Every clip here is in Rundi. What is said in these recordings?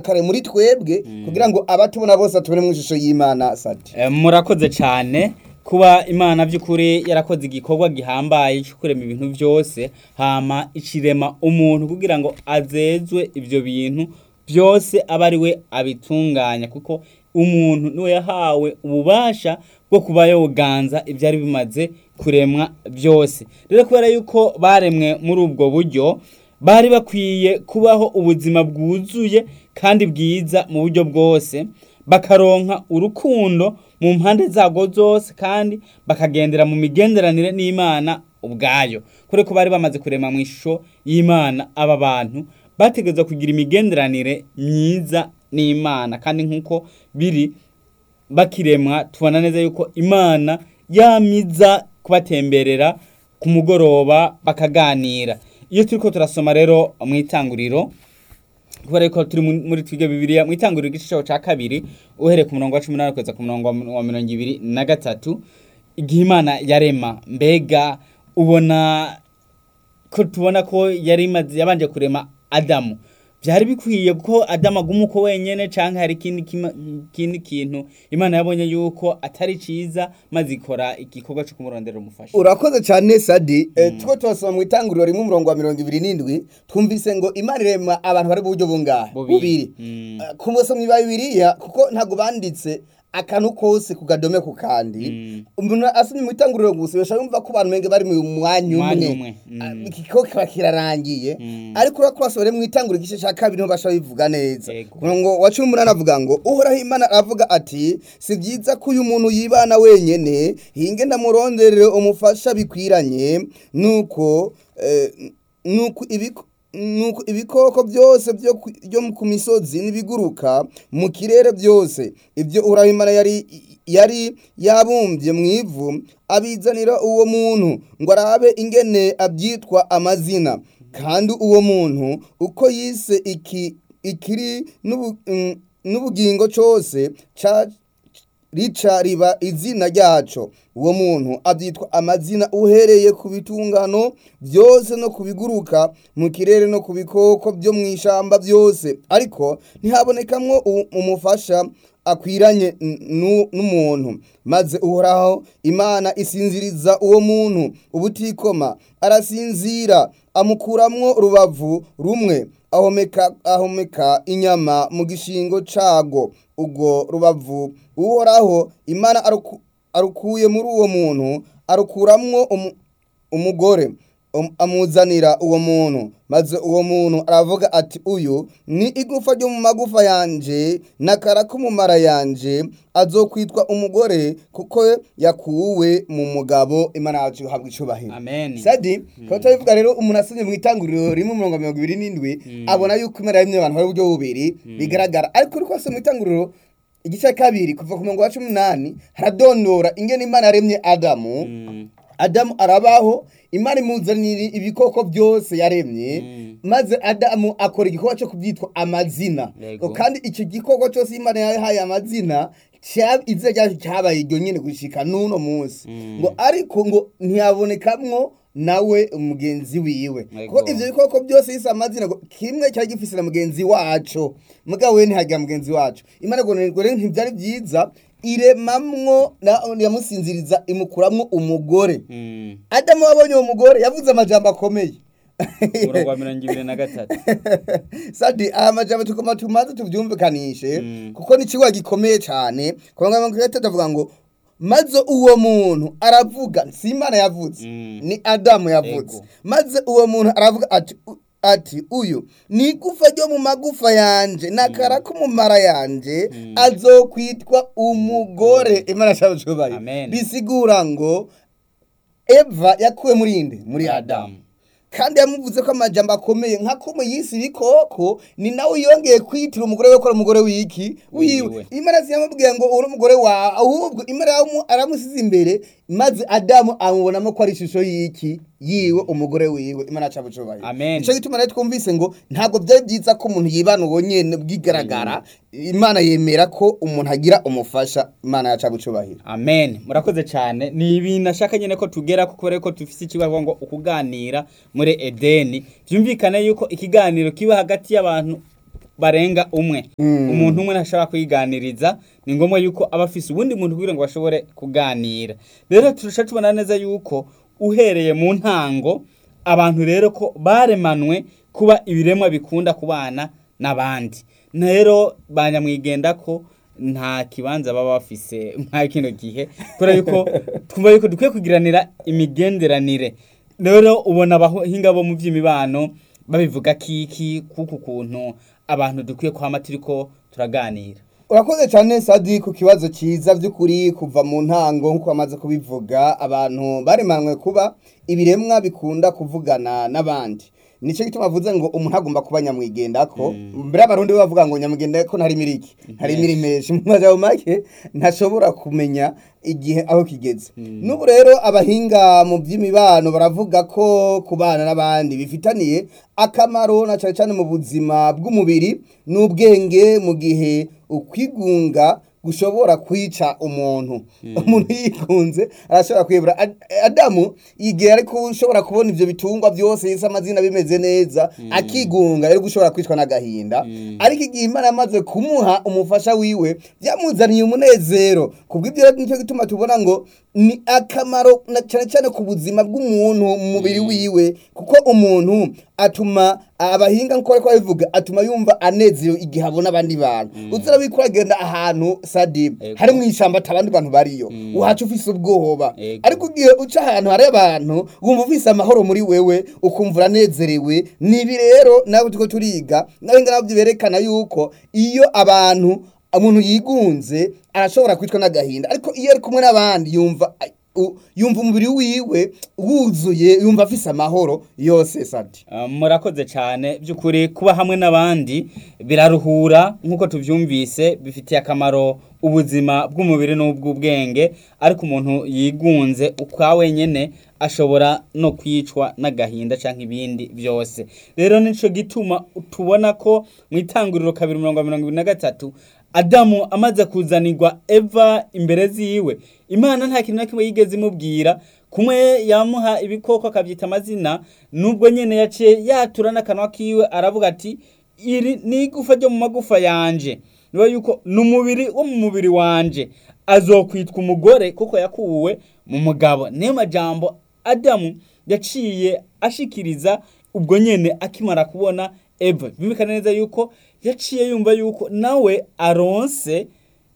kare muri twebwe kugira ngo abatubona bose batubone mu ishusho y'imana sadi Eh, murakoze cyane kuba imana by'ukuri yarakoze igikorwa gihambaye cyo kurema ibintu byose hama ikirema umuntu kugira ngo azezwe ibyo bintu byose abe ari we abitunganya kuko umuntu niwe yahawe ububasha bwo kuba yoganza ibyari bimaze kuremwa byose rero kubera yuko baremwe muri ubwo buryo bari bakwiye kubaho ubuzima bwuzuye kandi bwiza mu buryo bwose bakaronka urukundo mu mpande zago zose kandi bakagendera mu migenderanire n'imana ubwayo kure ko bari bamaze kurema mu ishusho y'imana aba bantu bategerezwa kugira imigenderanire myiza n'imana kandi nk'uko biri bakiremwa tubona neza yuko imana yamiza kubatemberera ku mugoroba bakaganira iyo turiko turasoma rero mu itanguriro kubera ko turi mu- muri twiga bibiliya mu itanguriro igice cyaho cya kabiri uhereye ku murongo wa cumi n'umunani kugeza ku murongo wa wa mirongo ibiri na gatatu igihe imana yarema mbega ubona ko tubona ko yari imaze yabanje kurema adamu byari bikwiye ko adamu aguma uko wenyene canke hari ikindi kima- ikindi kintu imana yabonye yuko atari ciza maze ikora igikorwa co kumurondera umufasha urakoze cyane sadi Eh, tuko turasoma mu itanguriro rimwe umurongo wa mirongo ibiri n'indwi twumvise ngo imana irema abantu bari mu buryo bungahe Bubiri. Mm. Eh, ku musomyi ba bibiliya kuko ntabwo banditse akantu kose ku gadome ku kandi Mm. umuntu asomye mu itanguriro gusa bashobora yumva ko abantu menge bari mu mwanya Mwanya umwe umwe. Mm. Ah, ikiko kiba kirarangiye Mm. ariko urako basubire mu itanguriro igice cya kabiri niho bashobora bivuga neza Yego. umurongo wa cumi n'umunani avuga ngo uhoraho imana aravuga ati si byiza ko uyu muntu yibana wenyene hinge ndamuronderere umufasha bikwiranye nuko eh, nuko ibiko nuko ibikoko byose byo ku- byo ku misozi n'ibiguruka mu kirere byose ibyo uhoraho imana yari yari yabumbye mu ivu abizanira uwo muntu ngo arabe ingene abyitwa amazina kandi uwo muntu uko yise iki ikiri n'ubu- mm, n'ubugingo cyose ca rica riba izina ryaco uwo muntu abyitwa amazina uhereye ku bitungano byose no ku biguruka mu kirere no ku bikoko byo mu ishamba byose ariko ntihabonekamwo u- umufasha akwiranye n- nu- n'umuntu maze uhoraho imana isinziriza uwo muntu ubutikoma arasinzira amukuramwo urubavu rumwe ahomeka ahomeka inyama mu gishingo cago ubwo rubavu uhoraho imana aruku- arukuye muri uwo muntu arukuramwo umu- umugore um- amuzanira uwo muntu maze uwo muntu aravuga ati uyu ni igufa ryo mu magufa yanje n'akara ko mu mara yanje azokwitwa umugore kuko yakuwe mu mugabo imana yacu ihabwa icubahiro amen sadi tukaba turabivuga rero umuntu asomye mu itanguriro rimwe umurongo wa mirongo ibiri n'indwi abona yuko imana yaremye abantu bari uburyo bubiri bigaragara ariko uri kwasoma mu itanguriro igice cya kabiri kuva ku murongo wa cumi n'umunani haradondora ingene imana yaremye adamu Mm. adamu arabaho imana imuzanira ibikoko byose yaremye Mm. maze adamu akora igikorwa cyo kubyitwa amazina Yego. ngo kandi icyo gikorwa cyose imana yahaye amazina cya- izina ryacu cyabaye iryo nyine gushika n'uno munsi Mm. ngo ariko ngo ntiyabonekamwo nawe mugenzi wiwe Yego. kuko ivyo bikoko byose yise amazina ngo kimwe cyari gifise na mugenzi waco mugabo we ntihagira mugenzi wacu imana ngo ngo rero ntibyari byiza iremamwo na- yamusinziriza imukuramwo umugore Mm. adamu wabonye uwo mugore yavuze amajambo akomeye umurongo wa mirongo ibiri na gatatu sadi aya majambo tugomba tumaze tubyumvikanishe Mm. kuko ni ikigo gikomeye cyane ku mirongo itatu avuga ngo maze uwo muntu aravuga si imana yavuze Mm. ni adamu yavuze Ego. maze uwo muntu aravuga ati u- ati uyu ni igufa ryo mu magufa yanje n'akara ko mu mara yanje azokwitwa umugore imana ashaka cyubahiro Amen. bisigura ngo eva yakuwe muri inde muri adamu Adamu. kandi yamuvuze ko amajambo akomeye nka ko yisi ibikoko ni nawe yongeye kwitira umugore we ko ari umugore w'iki wiwe Wiwe. imana ziyamubwiye ngo uri umugore wawe ahubwo imana yamu- aramusize imbere maze adamu amubonamo ko ari ishusho y'iki yiwe umugore wiwe imana aca bucubahiro Amen. nicyo gituma rero twumvise ngo ntabwo byari byiza ko umuntu yibana uwo nyene bwigaragara imana yemera ko umuntu agira umufasha imana yaca bucubahiro amen murakoze cyane ni ibintu ashaka nyine ko tugera kuko rero ko dufite ikibazo ngo ukuganira muri edeni byumvikane yuko ikiganiro kiba hagati y'abantu barenga umwe umuntu umwe ntashobora kwiganiriza ni ngombwa yuko aba afise ubundi muntu kugira ngo bashobore kuganira rero turusha tubona neza yuko uhereye mu ntango abantu rero ko baremanwe kuba ibiremwa bikunda kubana n'abandi rero banyamwigenda ko nta kibanza baba bafise nka kino gihe kubera yuko twumva yuko dukwiye kugiranira imigenderanire rero ubona abahinga bo mu by'imibano babivuga kiki kuko ukuntu abantu dukwiye kwama turiko turaganira urakoze cyane sadi ku kibazo cyiza by'ukuri kuva mu ntango nk'uko bamaze kubivuga abantu baremanwe kuba ibiremwa bikunda kuvugana n'abandi nicyo gituma avuze ngo umuntu agomba kuba nyamwigendako mbere y'abarundi bo bavuga ngo nyamwigendako ntari miriki ntari mirimeshi mu majambo make ntashobora kumenya igihe aho kigeze n'ubu rero abahinga mu by'imibano baravuga ko kubana n'abandi bifitaniye akamaro na cyane cyane mu buzima bw'umubiri n'ubwenge mu gihe ukwigunga gushobora kwica umuntu umuntu yikunze arashobora kwibura Ad- adamu igihe ariko ushobora kubona ivyo bitungwa byose yise amazina bimeze neza akigunga rero gushobora kwicwa n'agahinda ariko igihe imana yamaze kumuha umufasha wiwe byamuzaniye umunezero kubw'ibyo rero nicyo gituma tubona ngo ni akamaro na cyane cyane ku buzima bw'umuntu mu mubiri wiwe kuko umuntu atuma abahinga nk'uko bariko babivuga atuma yumva anezerewe igihe abona abandi bantu uzira wiko uragenda ahantu sadi Ego. hari mu ishyamba ata abandi bantu bariyo uhaca ufise ubwoba Ego. ariko ugiye uca ahantu hari abantu wumva ufise amahoro muri wewe ukumva uranezerewe nibi rero nawe turiko turiga n'abahinga nabyo berekana yuko iyo abantu umuntu yigunze arashobora kwicwa n'agahinda ariko iyo ari kumwe n'abandi yumva u- yumva umubiri wiwe wuzuye yumva afise amahoro yose sadi Uh, murakoze cyane by'ukuri kuba hamwe n'abandi biraruhura nk'uko tubyumvise bifitiye akamaro ubuzima bw'umubiri n'ubw'ubwenge ariko umuntu yigunze ukwa wenyine ashobora no kwicwa n'agahinda cyangwa ibindi byose rero nicyo gituma tubona ko mu itanguriro kabiri mirongo mirongo ibiri na gatatu adamu amaze kuzanirwa eva imbere ziwe imana nta kintu na kimwe yigeze imubwira kumwe yamuha ibikoko akabyita amazina nubwo nyine yaciye yatura n'akanwa kiwe aravuga ati iri ni igufa ryo mu magufa yanje niba yuko ni umubiri wo mu mubiri wanje azokwitwa umugore kuko yakuwe mu mugabo niyo majambo adamu yaciye ashikiriza ubwo nyene akimara kubona eva bimvikana neza yuko yaciye yumva yuko nawe aronse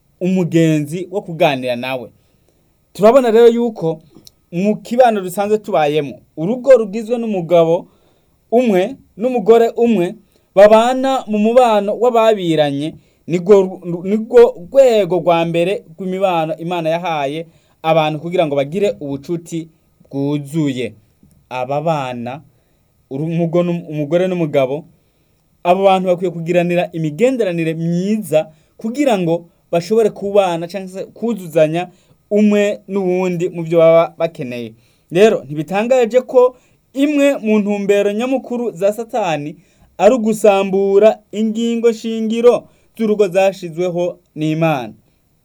umugenzi wo kuganira nawe turabona rero yuko mu kibano dusanzwe tubayemo urugo rugizwe n'umugabo umwe n'umugore umwe babana mu mubano w'ababiranye nirwo nirwo rwego rwa mbere rw'imibano imana yahaye abantu kugira ngo bagire ubucuti bwuzuye aba bana urumugo n'um- umugore n'umugabo abo bantu bakwiye kugiranira imigenderanire myiza kugira ngo bashobore kubana cyangwa se kuzuzanya umwe n'uwundi mu byo baba bakeneye rero ntibitangaje ko imwe mu ntumbero nyamukuru za satani ari ugusambura ingingo shingiro z'urugo zashizweho n'imana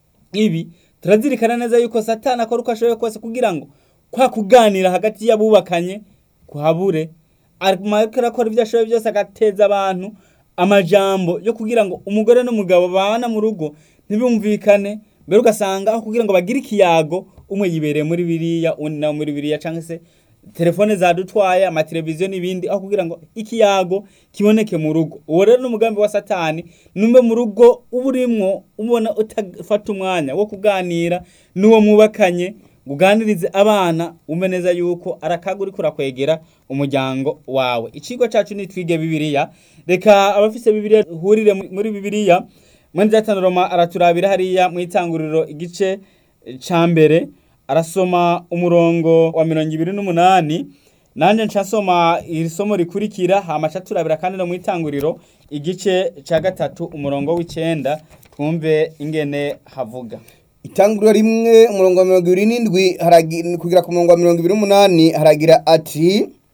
ibi turazirikana neza yuko satani akora uko ashoboye kose kugira ngo kwa kuganira hagati y'abubakanye kuhabure ariko arakora ibyo ashoboye byose agateza abantu amajambo yo kugira ngo umugore n'umugabo babana mu rugo ntibumvikane mbere ugasanga aho kugira ngo bagire ikiyago umwe yibereye muri biriya undi nawe muri biriya cyangwa se telefone zadutwaye amateleviziyo n'ibindi aho kugira ngo ikiyago kiboneke mu rugo uwo rero n'umugambi wa satani numbe mu rugo uba urimwo ubona utafata umwanya wo kuganira n'uwo mwubakanye uganirize abana umve neza yuko arakaga uriko urakwegera umuryango wawe ikigo cacu ni twige bibiliya reka abafise bibiliya hurire muri bibiliya mwene data roma araturabira hariya mu itanguriro igice ca mbere arasoma umurongo wa mirongo ibiri n'umunani nanjye nsoma iri somo rikurikira hamaca turabira kandi no mu itanguriro igice ca gatatu umurongo w'icenda twumve ingene havuga itanguriro rimwe umurongo wa mirongo ibiri n'indwi haragi- kugera ku murongo wa mirongo ibiri n'umunani haragira ati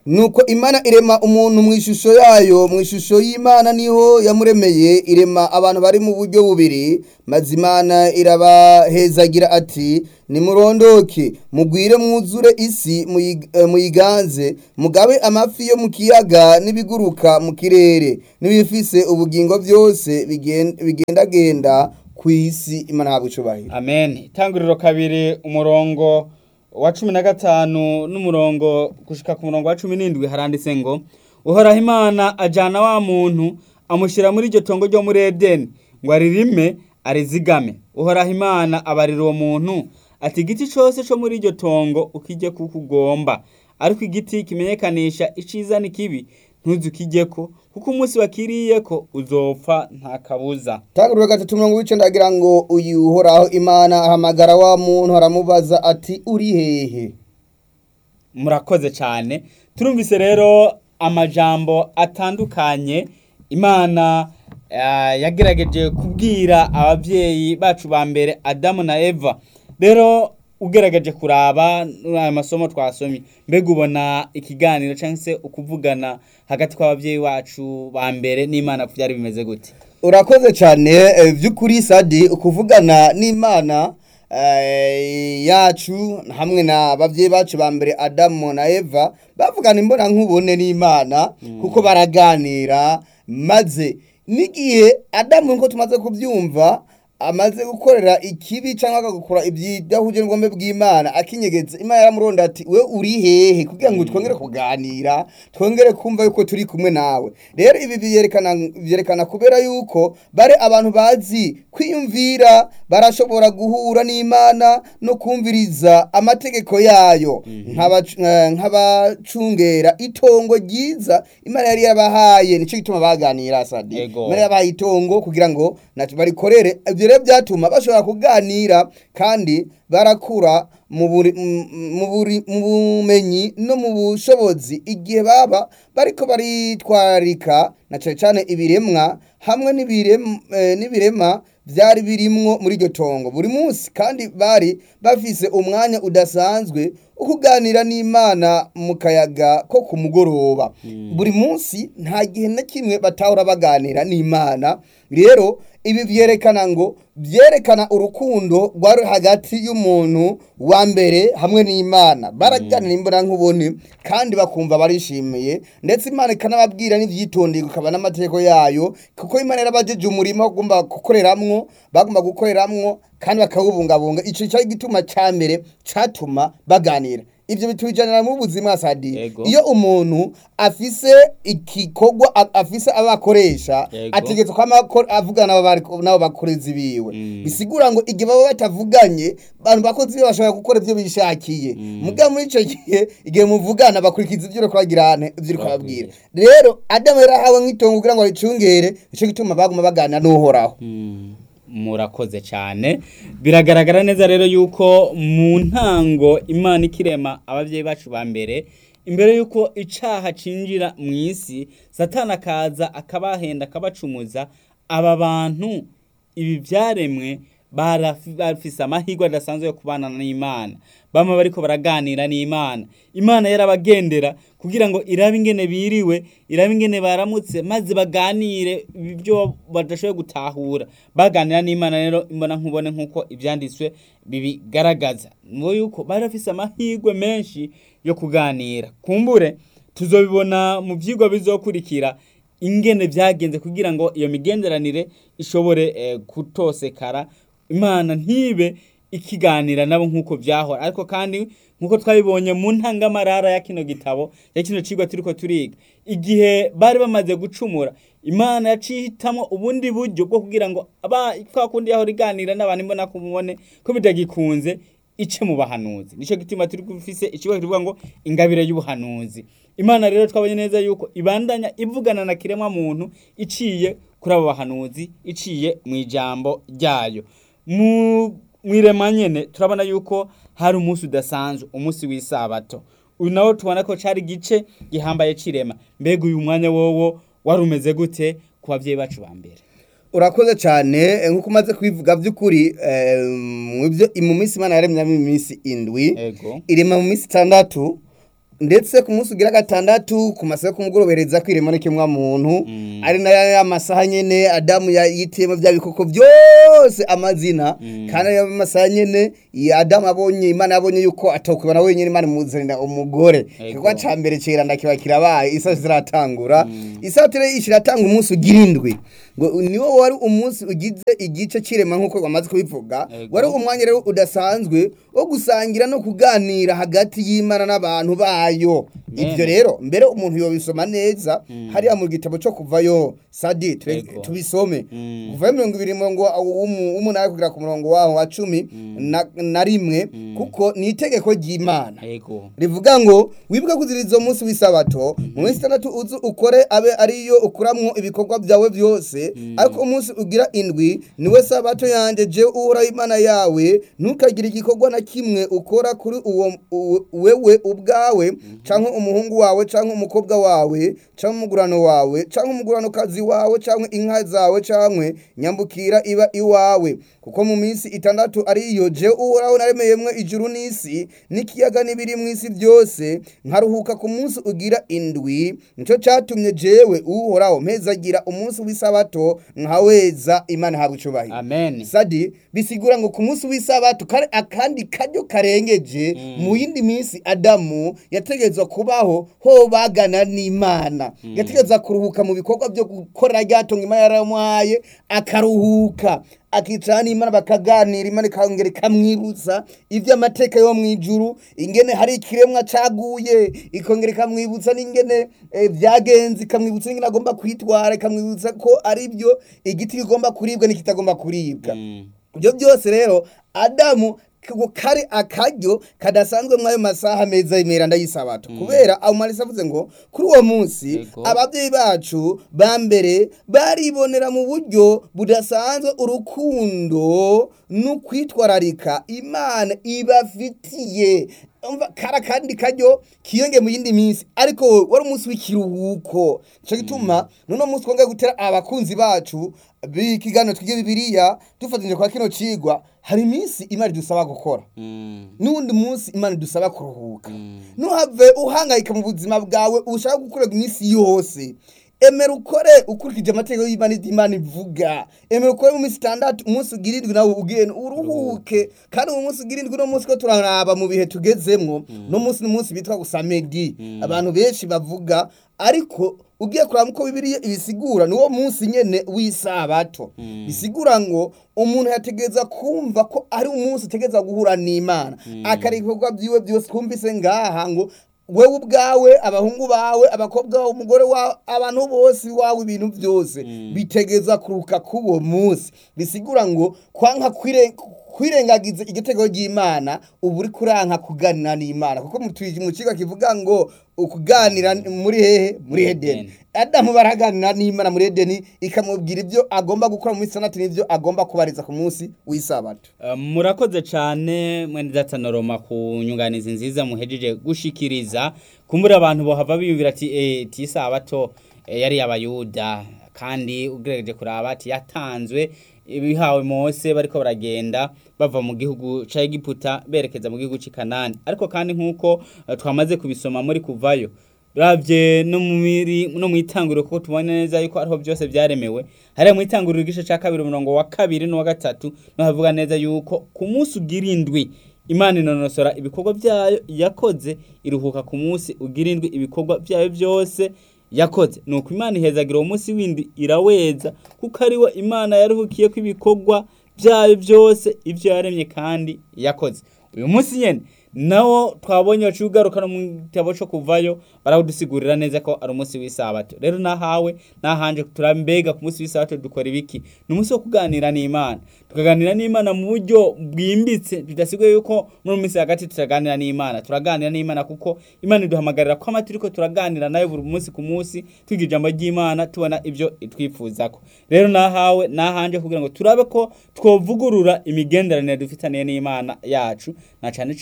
nuko imana irema umuntu mu ishusho yayo mu ishusho y'imana niho yamuremeye irema abantu bari mu buryo bubiri maze imana irabahezagira ati nimurondoke mugwire mwuzure isi muyi- eh, muyiganze mugabe amafi yo mu kiyaga n'ibiguruka mu kirere n'ibifise ubugingo byose bigen- bigendagenda ku isi imana habwa icubahiro amen itanguriro kabiri umurongo wa cumi na gatanu n'umurongo gushika ku murongo wa cumi n'indwi haranditse ngo uhoraho imana ajana wa muntu amushyira muri iryo tongo ryo muri edeni ngo aririme arizigame uhoraho imana abarira uwo muntu ati igiti cyose cyo muri iryo tongo ukijye kuko ugomba ariko igiti kimenyekanisha iciza n'ikibi ntuzukijyeko kuko umunsi wakiriyeko uzopfa nta kabuza tanguriro gatatu mirongo w'icenda agira ngo uyu uhoraho imana ahamagara wa muntu aramubaza ati uri hehe murakoze cyane turumvise rero amajambo atandukanye imana eh, yagerageje kubwira ababyeyi bacu ba mbere adamu na eva rero ugerageje kuraba muri aya masomo twasomye mbega ubona ikiganiro cyangwa se ukuvugana hagati kw'ababyeyi bacu ba mbere n'imana byari bimeze gute urakoze cyane eh, by'ukuri sadi ukuvugana n'imana eh, yacu hamwe na bavyeyi bacu ba mbere adamu na eva bavugana imbona nkubone n'imana kuko baraganira maze n'igihe adamu nkuko tumaze kubyumva amaze gukorera ikibi cyangwa agakora ibyidahuje n'ubwombe bw'imana akinyegetse imana yaramuronda ati we uri hehe kugira ngo twongere kuganira twongere kumva yuko turi kumwe nawe rero ibi byerekana byerekana kubera yuko bari abantu bazi kwiyumvira barashobora guhura n'imana no kumviriza amategeko yayo nk'abac- eh, nk'abacungera itongo ryiza imana yari yabahaye nicyo gituma baganira sadi Yego. imana yabahaye itongo kugira ngo nacyo barikorere ibyo rero byatuma bashobora kuganira kandi barakura mu buri- mu- mu buri- mu bumenyi no mu bushobozi igihe baba bariko baritwararika na cyane cyane ibiremwa hamwe n'ibirem- eh, n'ibirema byari birimwo muri iryo tongo buri munsi kandi bari bafise umwanya udasanzwe wo kuganira n'imana mu kayaga ko ku mugoroba buri munsi nta gihe na kimwe batahora baganira n'imana rero ibi byerekana ngo byerekana urukundo rwari hagati y'umuntu wa mbere hamwe n'imana barajyanira imbona nk'ubone kandi bakumva barishimiye ndetse imana ikanababwira n'ibyitondeye ikaba n'amategeko yayo kuko imana yarabajeje umurimo bagomba gukoreramwo bagomba gukoreramwo kandi bakawubungabunga icyo cyari igituma cya mbere cyatuma baganira ibyo bitubijanira mu buzima sadi Yego. iyo umuntu afise igikorwa a- afise abakoresha Yego. ategetse ko amakor- avugana n'abo bari- n'abo bakozi biwe Mm. bisigura ngo igihe baba batavuganye abantu bakozi biwe bashobora gukora ibyo bishakiye muga muri icyo gihe igihe muvugana bakurikiza ibyo uri kubagirana ibyo uri kubabwira rero adamu yarahawe nk'itongo kugira ngo aricungere nicyo gituma baguma baganira n'uhoraho murakoze cyane biragaragara neza rero yuko mu ntango imana ikirema ababyeyi bacu ba mbere imbere yuko icaha cinjira mu isi satani akaza akabahenda akabacumuza aba bantu ibi byaremwe barafi- bafise amahirwe adasanzwe yo kubana n'imana bamwe bariko baraganira n'imana imana yarabagendera kugira ngo irabe ingene biriwe irabe ingene baramutse maze baganire ibyo badashoboye gutahura baganira n'imana rero imbona nkubone nk'uko ibyanditswe bibigaragaza ngo yuko bari bafise amahirwe menshi yo kuganira kumbure tuzobibona mu byigwa bizokurikira ingene byagenze kugira ngo iyo migenderanire ishobore eh, kutosekara imana ntibe ikiganira nabo nk'uko byahora ariko kandi nk'uko twabibonye mu ntangamarara ya kino gitabo ya kino cigwa turiko turiga igihe bari bamaze gucumura imana yacihitamwo ubundi buryo bwo kugira ngo aba kwa kundi yahora iganira n'abantu imbona kumubone ko bidagikunze ice mu bahanuzi nico gituma turi gufise ikigo kivuga ngo ingabire y'ubuhanuzi imana rero twabonye neza yuko ibandanya ivugana na kiremwa muntu iciye kuri abo bahanuzi iciye mu ijambo ryayo mu mwirema nyene turabona yuko hari umunsi udasanzwe umunsi w'isabato uyu nawo tubona ko cari igice gihambaye cirema mbega uyu mwanya wowo wari umeze gute ku babyeyi bacu ba mbere urakoze cyane eh, nk'uko umaze kubivuga by'ukuri eh, mu byo- mu minsi imana yaremyamo iminsi indwi ego irema mu minsi itandatu ndetse ku munsi ugira gatandatu ku masaha yo kumugorobereza kwirema n'ikimwa muntu ari nayo ya masaha nyene adamu ya- yitiyemo bya bikoko byose amazina kandi ayo masaha nyene ya adamu abonye imana yabonye yuko atokubana wenyine imana imuzanira umugore Ego. igikorwa ca mbere ciranda kiba kirabaye isaha ziratangura isaha tere ishiratanga umunsi ugira indwi ngo niwo wari umunsi ugize igice cirema nk'uko wamaze kubivuga Ego. wari umwanya rero udasanzwe wo gusangira no kuganira hagati y'imana n'abantu bayo Amen. ibyo rero mbere umuntu yobisoma neza hariya mu gitabo cyo kuvayo sadi ture- Ego. tubisome Mm. kuvayo mirongo ibiri murongo wa- w'umu- w'umunani kugera ku murongo waho wa cumi na- na rimwe kuko ni itegeko ry'imana ego rivuga ngo wibuke kuziriza umunsi w'isabato mu minsi itandatu uzu ukore abe ariyo ukuramwo ibikorwa byawe byose ariko umunsi ugira indwi niwe sabato yanjye je uhoraho imana yawe ntukagire igikorwa na kimwe ukora kuri uwo u- wewe ubwawe cyangwa umuhungu wawe cyangwa umukobwa wawe cyangwa umugurano wawe cyangwa umuguranokazi wawe cyangwa inka zawe cyangwa nyambukira iba iwawe kuko mu minsi itandatu ariyo je uhoraho naremeyemwe ijuru n'isi n'ikiyaga n'ibiri mu isi byose nkaruhuka ku munsi ugira indwi nicyo cyatumye jewe uhoraho mpezagira umunsi w'isabato nkaweza imana ihabwa icubahiro amen sadi bisigura ngo ku munsi w'isabato kare akandi karyo karengeje mu yindi minsi adamu yategerezwa kubaho ho bagana n'imana yategerezwa kuruhuka mu bikorwa byo gukora ryatunga imana yaramuhaye akaruhuka akicara n'imana bakaganira imana ikongera ikamwibutsa iby'amateka yo mu ijuru ingene hari ikiremwa caguye ikongera ikamwibutsa n'ingene eh, byagenze ikamwibutsa n'ingene agomba kwitwara ikamwibutsa ko ari byo igiti kigomba kuribwa n'ikitagomba kuribwa Mm. ibyo byose rero adamu ngo kari akaryo kadasanzwe muri ayo masaha meza y'imiranda y'isabato kubera amumarisa avuze ngo kuri uwo munsi Yego. ababyeyi bacu ba mbere baribonera mu buryo budasanzwe urukundo n'ukwitwararika imana ibafitiye umva kara kandi karyo kiyonge mu yindi minsi ariko wari umunsi w'ikiruhuko cyo gituma none munsi twongeye gutera abakunzi bacu b'ikiganiro twige bibiliya dufatanyije kwa kino cigwa hari iminsi imana idusaba gukora Mm. n'uwundi munsi imana idusaba kuruhuka ntuhave uhangayika mu buzima bwawe ushaka gukorera iminsi yose emera ukore ukurikije amategeko y'imana ibyo imana ivuga emera ukore mu minsi itandatu umunsi ugira indwi nawe ugende uruhuke kandi uwo munsi ugira indwi uno munsi ko turaraba mu bihe tugezemwo no munsi ni umunsi bitwa gusa medi abantu benshi bavuga ariko ugiye kuraba uko bibiliya ibisigura ni wo munsi nyene w'isabato bisigura ngo umuntu yategereza kumva ko ari umunsi utegereza guhura n'imana akari ibikorwa byiwe byose twumvise ngaha ngo wewe ubwawe abahungu bawe abakobwa bawe umugore wawe abantu bose iwawe ibintu byose bitegeza kuruka k'uwo munsi bisigura ngo kwanka kwire kwirengagiza igitego ry'imana ubu uri kuranka kuganira n'imana kuko mu twi- mu kigo kivuga ngo ukuganira muri hehe muri edeni Edeni. adamu baraganira n'imana muri edeni ikamubwira ibyo agomba gukora mu minsi itandatu n'ibyo agomba kubariza ku munsi w'isabato Uh, murakoze cyane mwene datanoroma ku nyunganizi nziza muhejeje gushikiriza kumbura abantu bohava biyumvira ati eh tisabato eh, yari abayuda kandi ugerageje kuraba ati yatanzwe ibihawe Mose bariko baragenda bava mu gihugu ca Egiputa berekeza mu gihugu c'i Kanani ariko kandi nkuko uh, twamaze kubisoma muri kuvayo Ravye no mu miri no mu itanguriro kuko tubona neza yuko ariho byose byaremewe hariya mu itanguriro igice ca kabiri umurongo wa kabiri n'uwa gatatu no havuga neza yuko ku munsi ugira indwi imana inonosora ibikorwa byayo yakoze iruhuka ku munsi ugira indwi ibikorwa byayo byose yakoze nuko imana ihezagira uwo munsi windi iraweza kuko ariwe imana yaruhukiye ko ibikorwa byayo byose ibyo yaremye kandi yakoze uyu munsi nyene nawo twabonye waciye ugaruka no mu gitabo co kuvayo barawudusigurira neza ko ari umunsi w'isabato rero nahawe nahanje turambega ku munsi w'isabato dukora ibiki ni umunsi wo kuganira n'imana tukaganira n'imana mu buryo bwimbitse bidasigaye yuko muri minsi hagati turaganira n'imana turaganira n'imana kuko imana iduhamagarira ko amaturiko turaganira nayo buri munsi ku munsi twiga ijambo ry'imana tubona ibyo itwifuzako rero nahawe nahanje kugira ngo turabe ko twovugurura imigenderanire dufitaniye n'imana yacu na cane cane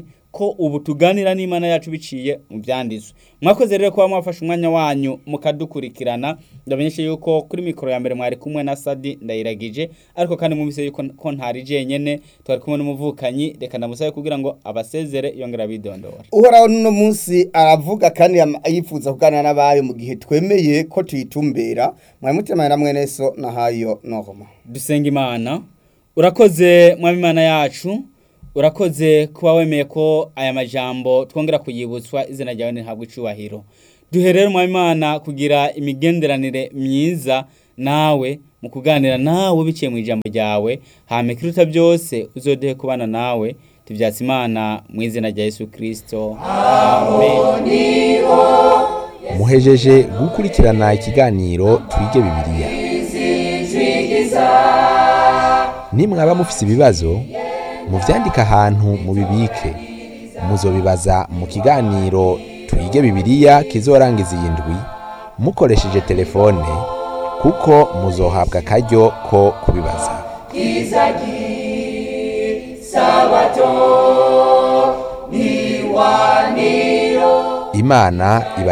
cyane ko ubu tuganira n'imana yacu biciye mu byanditswe mwakoze rero kuba mwafashe umwanya wanyu mukadukurikirana ndamenyeshe yuko kuri mikoro ya mbere mwari kumwe na sadi ndayiragije ariko kandi mubise yuko ko ntari jenyene twari kumwe n'umuvukanyi reka ndamusabe kugira ngo abasezere yongera bidondora uhoraho n'uno munsi aravuga kandi yam- yifuza kuganira n'abayo mu gihe twemeye ko tuyitumbera mwari mutemanye na mwene so na hayo nohoma dusenga imana urakoze mwami imana yacu urakoze kuba wemeye ko aya majambo twongera kuyibutswa izina ryawe ntihabwe icubahiro duhe rero mwami imana kugira imigenderanire myiza nawe mu kuganira nawe biciye mu ijambo ryawe hame ikiruta byose uzoduhe kubana nawe tubyatse imana mu izina rya yesu kirisito amen muhejeje gukurikirana ikiganiro twige bibiliya nimwaba mufise ibibazo muvyandike ahantu mubibike muzobibaza mu kiganiro twige bibiliya kizorangiza iyi ndwi mukoresheje telefone kuko muzohabwa akaryo ko kubibaza imana iba